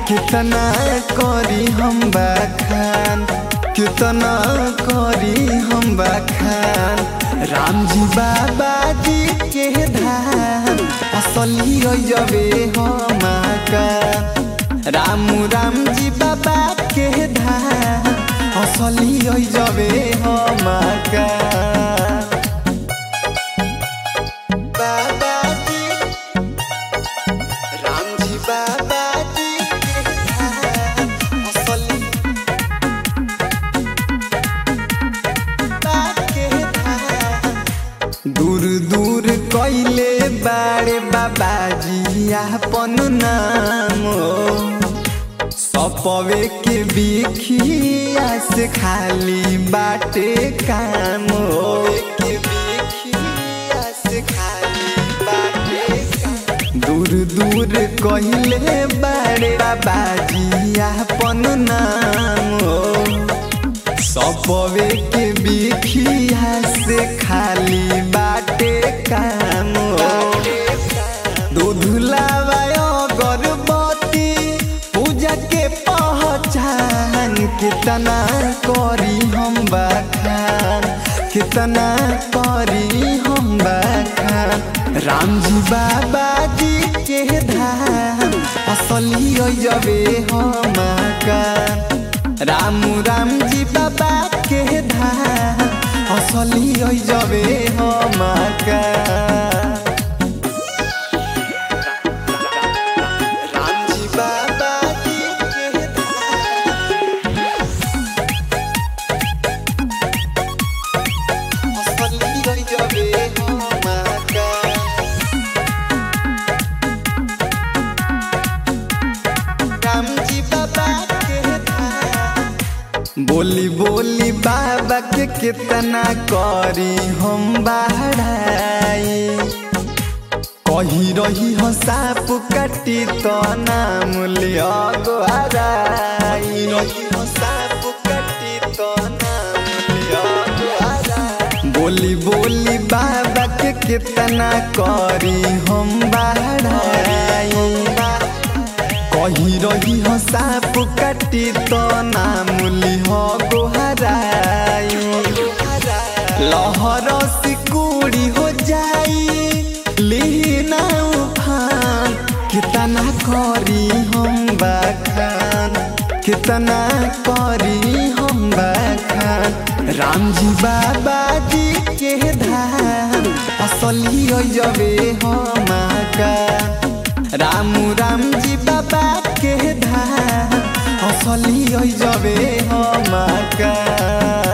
कितना करी हम बखान कितना करी हम बखान राम जी बाबा जी के धाम असली जबे हम का राम राम जी बाबा के धाम असली जबे हम का बाबा जी राम जी बाबा जी के धाम असली के धाम दूर दूर कैले बारे बाबाजी आपन नाम सपवे के बिखिया से खाली बाटे काम के बिखिया से खाली बाटे काम दूर दूर कहले बारे बाबाजी आपन नाम सपवे के बिखिया से खाली बाटे काम दूध लावायो गर्भवती पूजा के पहचान कितना करी हम बखान कितना करी हम बखान राम जी बाबा जी के धाम असली जबे हम का राम राम जी बाबा के धाम असली जबे हम का राम जी बाबा जी के धाम असली जबे हम का राम जी बाबा के धाम बोली बोली बाबा के कितना करी हम बाहराई कही रही हो साप काटी तो नाम लिया गोहराई रही हो साप काटी तो नाम लिया गोहराई बोली बोली बाबा के कितना करी हम बाहराई कही रही हो साप काटी तो नाम लिह गोहराई लहर सिकुड़ी हो जाई लीना उफान कितना करी हम बखान कितना करी हम बखान राम जी बाबा जी के धाम असली जबे हम का राम राम जी बाबा के धाम असली जबे हम का